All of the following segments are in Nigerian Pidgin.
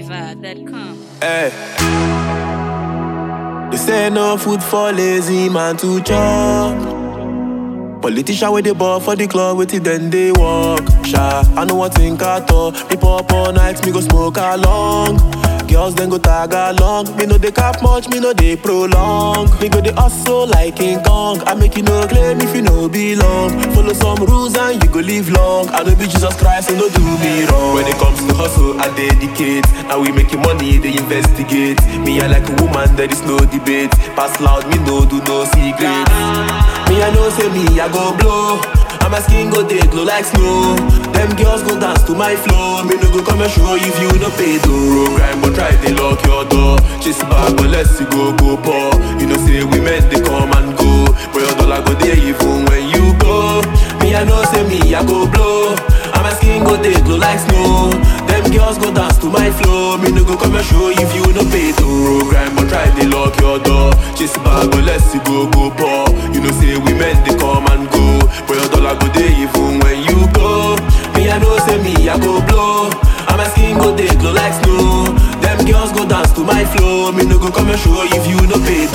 NigerFlavor.com. Hey. They say no food for lazy man to chop. Politician with the ball for the club with it then they walk. Sha, I know what think at all. Me pop all night, me go smoke along. Girls then go tag along. Me know they cap much, me know they prolong. Me go they hustle like King Kong. I make you no claim if you no belong. Follow some rules and you go live long. I know be Jesus Christ, and no do me wrong. When it comes to hustle, I dedicate. Now we making money, they investigate. Me I like a woman, there is no debate. Pass loud, me no do no secrets. Me I know say me I go blow. And my skin go dey glow like snow. Them girls go dance to my flow. Me no go come and show if you no pay though. Grind but try they lock your door. Chase back but let's see go go poor. You know say women they come and go, but your dollar go there even when you go. Me I know say me I go blow. And my skin go dey glow like snow. Them girls go dance to my flow. Me no go come and show if you no pay though. Grind but try they lock your door. Chase back but let's see go go poor. You know say women they come and go, but your dollar go there even when you go. Me I know say me I go blow. And my skin go dey glow like snow. Them girls go dance to my flow. Me no go come and show if you no pay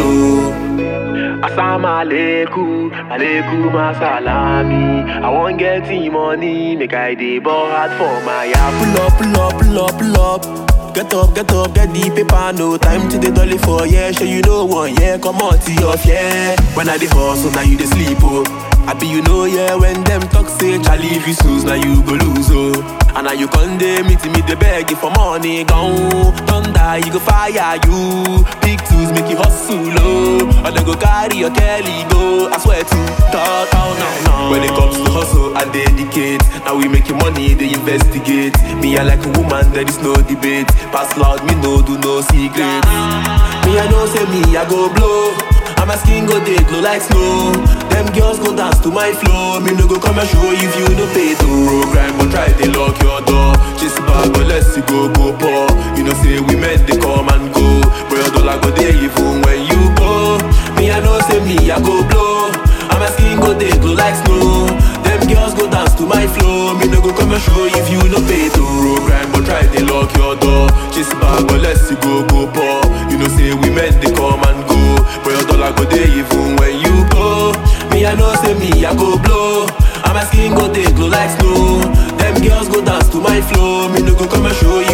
though. Assalamu alaikum, alaikum assalami. I want get the money, make I dey ball hard for my ya. Pull up, pull up, pull up, pull up. Get up, get up, get the paper, no time to the dolly for yeah. Sure you know one, yeah, come on to your yeah. When I dey hustle, now you dey sleep, oh. I be you know, yeah, when them talk say, Charlie, if you snooze, now you go lose, oh. And now you come dey meet me, they beg you for money, gone. Thunder, you go fire you. Big tools make you hustle, oh. Or they go carry your Kelly, go. I swear to God, oh, no, no. When it comes to hustle, I dedicate. Now we making money, they investigate. Me, I like a woman, there is no debate. Pass loud, me no do no secrets. Me, I know, say me, I go blow. And my skin go dey glow like snow. Them girls go dance to my flow. Me no go come and show if you no pay to Grind but try they lock your door. Chase back but let's see go go poor. You know say women they come and go, but your dollar go there even when you go. Me I know say me I go blow. And my skin go dey glow like snow. Them girls go dance to my flow. Me no go come and show if you no pay to Grind but try they lock your door. Chase back but let's see go go poor. You know say women they come and go, but your dollar go there even when you go. Me I know say me I go blow. And my skin go dey glow like snow. Them girls go dance to my flow. Me no go come and show you